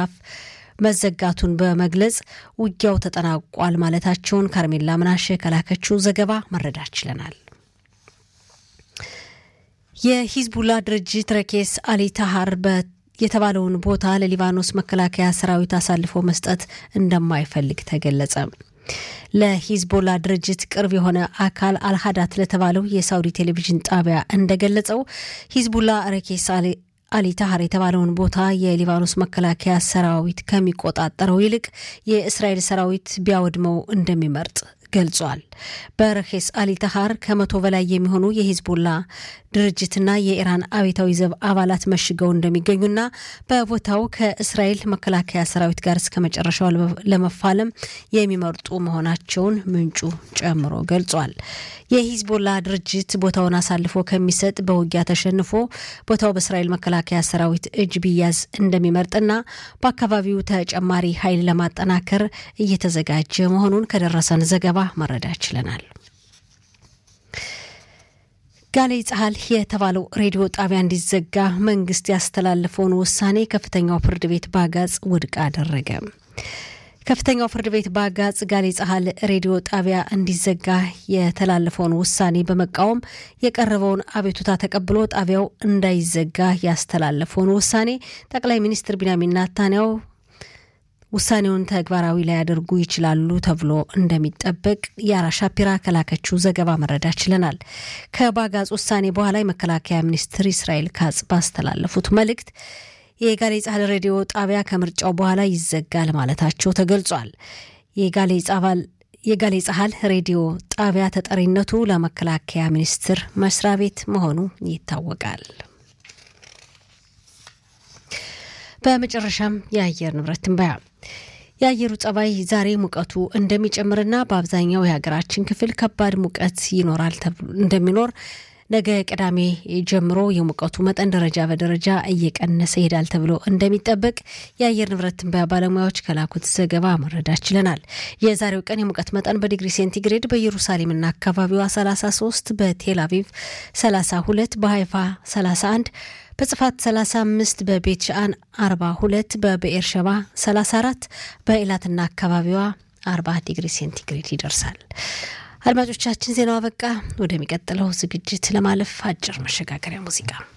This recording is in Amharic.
ምዕራፍ መዘጋቱን በመግለጽ ውጊያው ተጠናቋል ማለታቸውን ካርሜላ ምናሸ ከላከችው ዘገባ መረዳት ችለናል። የሂዝቡላ ድርጅት ረኬስ አሊ ታሃር የተባለውን ቦታ ለሊባኖስ መከላከያ ሰራዊት አሳልፎ መስጠት እንደማይፈልግ ተገለጸ። ለሂዝቦላ ድርጅት ቅርብ የሆነ አካል አልሀዳት ለተባለው የሳውዲ ቴሌቪዥን ጣቢያ እንደገለጸው ሂዝቡላ ረኬስ አሊ ታሃር የተባለውን ቦታ የሊባኖስ መከላከያ ሰራዊት ከሚቆጣጠረው ይልቅ የእስራኤል ሰራዊት ቢያወድመው እንደሚመርጥ ገልጿል። በረኬስ አሊ ታሃር ከመቶ በላይ የሚሆኑ የሂዝቦላ ድርጅትና የኢራን አብዮታዊ ዘብ አባላት መሽገው እንደሚገኙና በቦታው ከእስራኤል መከላከያ ሰራዊት ጋር እስከ መጨረሻው ለመፋለም የሚመርጡ መሆናቸውን ምንጩ ጨምሮ ገልጿል። የሂዝቦላ ድርጅት ቦታውን አሳልፎ ከሚሰጥ በውጊያ ተሸንፎ ቦታው በእስራኤል መከላከያ ሰራዊት እጅ ቢያዝ እንደሚመርጥና በአካባቢው ተጨማሪ ኃይል ለማጠናከር እየተዘጋጀ መሆኑን ከደረሰን ዘገባ መረዳት ችለናል። ጋሌ ጸሐል የተባለው ሬዲዮ ጣቢያ እንዲዘጋ መንግስት ያስተላለፈውን ውሳኔ ከፍተኛው ፍርድ ቤት በአጋጽ ውድቅ አደረገ። ከፍተኛው ፍርድ ቤት በአጋጽ ጋሌ ጸሐል ሬዲዮ ጣቢያ እንዲዘጋ የተላለፈውን ውሳኔ በመቃወም የቀረበውን አቤቱታ ተቀብሎ ጣቢያው እንዳይዘጋ ያስተላለፈውን ውሳኔ ጠቅላይ ሚኒስትር ቢንያሚን ናታንያው ውሳኔውን ተግባራዊ ላያደርጉ ይችላሉ ተብሎ እንደሚጠበቅ የአራ ሻፒራ ከላከችው ዘገባ መረዳት ችለናል። ከባጋጽ ውሳኔ በኋላ የመከላከያ ሚኒስትር እስራኤል ካጽ ባስተላለፉት መልእክት የጋሌ ጻህል ሬዲዮ ጣቢያ ከምርጫው በኋላ ይዘጋል ማለታቸው ተገልጿል። የጋሌ ጻህል ሬዲዮ ጣቢያ ተጠሪነቱ ለመከላከያ ሚኒስቴር መስሪያ ቤት መሆኑ ይታወቃል። በመጨረሻም የአየር ንብረት ትንበያ የአየሩ ጸባይ ዛሬ ሙቀቱ እንደሚጨምርና በአብዛኛው የሀገራችን ክፍል ከባድ ሙቀት ይኖራል እንደሚኖር ነገ ቅዳሜ ጀምሮ የሙቀቱ መጠን ደረጃ በደረጃ እየቀነሰ ይሄዳል ተብሎ እንደሚጠበቅ የአየር ንብረት ትንበያ ባለሙያዎች ከላኩት ዘገባ መረዳት ችለናል። የዛሬው ቀን የሙቀት መጠን በዲግሪ ሴንቲግሬድ በኢየሩሳሌምና አካባቢዋ 33፣ በቴል አቪቭ 32፣ በሀይፋ 31 በጽፋት 35 በቤት ሻአን 42 በብኤር ሸባ 34 በኢላትና አካባቢዋ 40 ዲግሪ ሴንቲግሬድ ይደርሳል። አድማጮቻችን ዜናው አበቃ። ወደሚቀጥለው ዝግጅት ለማለፍ አጭር መሸጋገሪያ ሙዚቃ